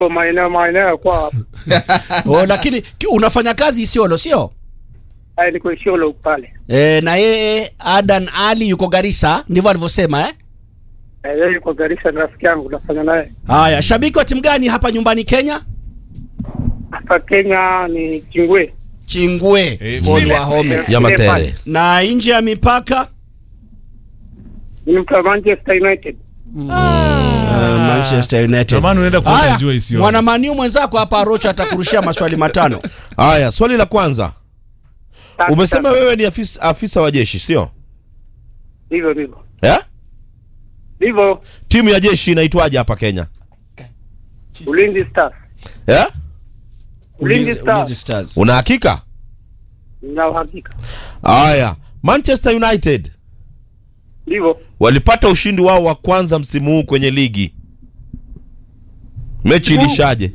kwa maeneo maeneo ya kwa hapo. oh, lakini ki- unafanya kazi Isiolo sio? Haya niko Isiolo pale. E, na yeye Adan Ali yuko Garissa, ndivyo alivyosema eh? Eh, Yeye yuko Garissa ni rafiki yangu nafanya naye. Haya, shabiki wa timu gani hapa nyumbani Kenya? Hapa Kenya ni Chingwe. Chingwe Eh, Paul msile. Wahome. Eh, ya Matere. Na nje ya mipaka Ni mtu wa Manchester United. uh, Manchester United. Ndio maana unaenda kuona Haya, jua Isiolo. mwana maniu mwenzako hapa Arocha atakurushia maswali matano. Haya, swali la kwanza. Sasa- Umesema wewe ni afisa, afisa wa jeshi sio? Hivyo ndivyo. Eh? Ndivyo Timu ya jeshi inaitwaje hapa Kenya? Ulinzi Stars. Eh? Ulinzi Stars. Ulinzi Stars. Una hakika? Na uhakika. Haya, Manchester United Ndivyo. walipata ushindi wao wa kwanza msimu huu kwenye ligi. Mechi ilishaje?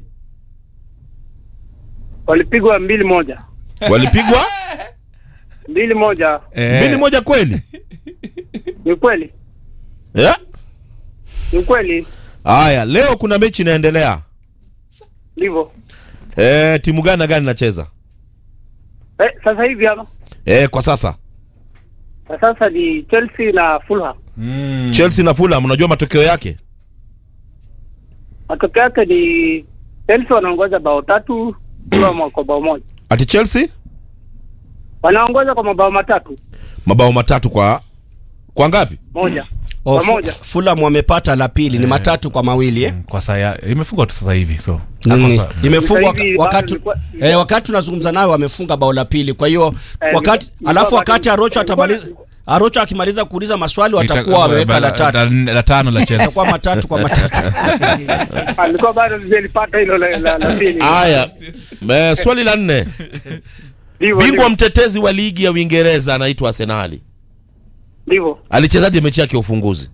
Walipigwa mbili moja. Walipigwa Mbili moja. Eh, mbili moja kweli? Ni kweli. Eh? Ni kweli. Haya, leo kuna mechi inaendelea. Ndivyo. Eh, timu gani na gani inacheza? Eh, sasa hivi hapa. Eh, kwa sasa Na sasa ni Chelsea na Fulham. mm. Chelsea na Fulham, unajua matokeo yake? Matokeo yake ni Chelsea wanaongoza bao tatu, Fulham wako bao moja. Ati Chelsea Wanaongoza kwa mabao matatu mabao matatu kwa kwa ngapi? moja. Oh, Pamoja. Fu- Fulham wamepata la pili ni matatu kwa mawili eh? kwa saa imefungwa tu sasa hivi so Nini? Hapo sa- Imefungwa Sasa hivi wakati bado ilikuwa- eh, wakati tunazungumza nayo wamefunga bao la pili. Kwa hiyo Eh, wakati ilikuwa- alafu ilikuwa wakati bado- Arocho ilikuwa- atamaliza Arocho akimaliza kuuliza maswali watakuwa Ita- wameweka la la- tatu. la- la tano la Chelsea Itakuwa matatu kwa matatu. Alikuwa bado sijalipata hilo la, la, la pili. Haya, eh, swali la nne. Ndivyo, Bingwa ndivyo. mtetezi wa ligi ya Uingereza anaitwa Arsenali. Ndivyo. Alichezaje mechi yake ya ufunguzi?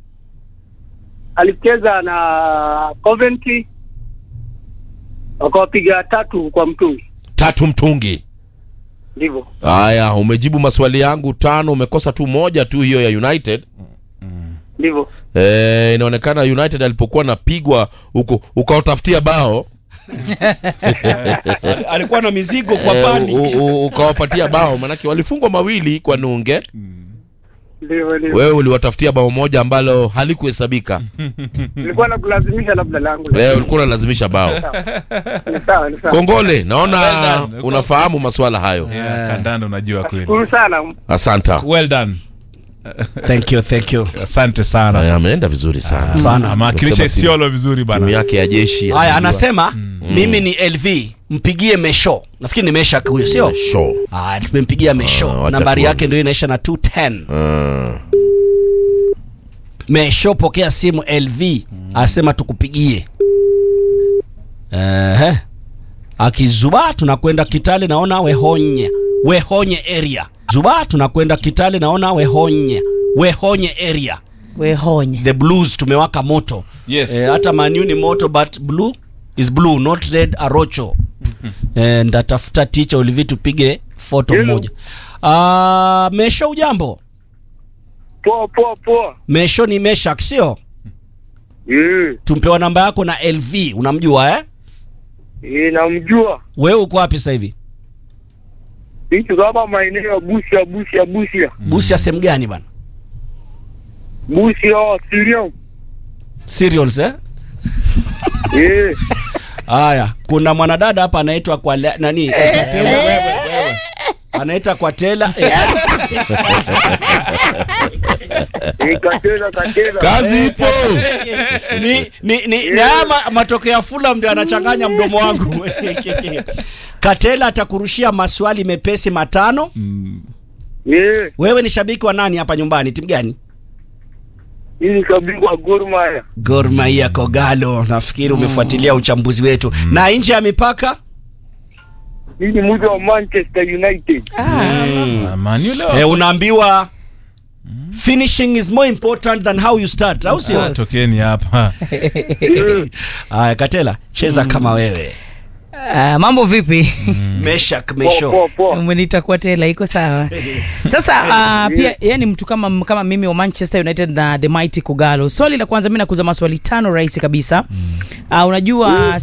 Alicheza na Coventry wakawapiga tatu kwa mtungi. Tatu mtungi. Ndivyo. Haya, umejibu maswali yangu tano, umekosa tu moja tu, hiyo ya United. Ndivyo. Eh, inaonekana United alipokuwa napigwa huko ukaotafutia bao Alikuwa na mizigo kwa eh, pani. u- u- ukawapatia bao, manake walifungwa mawili kwa nunge. Ndivyo, ndivyo. Wewe uliwatafutia bao moja ambalo halikuhesabika. Nilikuwa na kulazimisha labda langu. Wewe ulikuwa unalazimisha bao. Ni sawa, ni sawa. Kongole, naona Well done. unafahamu maswala hayo. Yeah, kandanda unajua kweli Shukuru sana. Asanta. well done Thank you, thank you. asante sana Haya, ameenda vizuri sana. Sana. amewakilisha Kusema timu- Isiolo vizuri Timu bana yake ya jeshi. Haya, anajua. anasema mimi ni LV, mpigie Mesho. Nafikiri ni Meshak huyo, sio? show. Ah, tumempigia Mesho. wacha Nambari tuone. yake ndio inaisha na 210. Mm. Mesho, pokea simu LV, asema tukupigie. Ehe. Akizuba tunakwenda Kitale, naona Wehonye. Wehonye area. Zuba tunakwenda Kitale, naona Wehonye. Wehonye area. wehonye The blues tumewaka moto. Yes. Eh, hata Manu ni moto but blue is blue not red arocho. eh, ndatafuta ticha ulivi tupige foto Hello. moja. Ah, Mesho ujambo? Poa, poa, poa. Mesho ni Meshak sio? Mm. Tumpewa namba yako na LV, unamjua eh? Eh, namjua. Wewe uko wapi sasa hivi? Hicho kama maeneo ya Busia, Busia, Busia. Busia sehemu gani bana? Busia, Sirion. Serials eh? Eh. Haya, kuna mwanadada hapa anaitwa kwa le- nani? Eh, Katela. Anaita kwa tela. Eh, Eh, katela, katela. Kazi ipo. ni ni ni, ni haya ma- matokeo ya Fulham ndio anachanganya mdomo wangu. Katela atakurushia maswali mepesi matano. Eh, Wewe ni shabiki wa nani hapa nyumbani? Timu gani? hii ni shabiki wa Gor Mahia. Gor Mahia Kogalo. Nafikiri umefuatilia uchambuzi wetu. Na nje ya mipaka? Hii ni mtu wa Manchester United. Ah, Man U leo. Eh, unaambiwa finishing is more important than how you start, au sio? Ah, tokeni hapa Haya, Katela, cheza kama wewe. Ah, mambo vipi Meshak Poa, Mesho. poa, poa. umenita kwa tela iko sawa sasa uh, pia yani mtu kama kama mimi wa manchester united na the mighty kugalo swali la kwanza mi nakuza maswali tano rahisi kabisa uh, unajua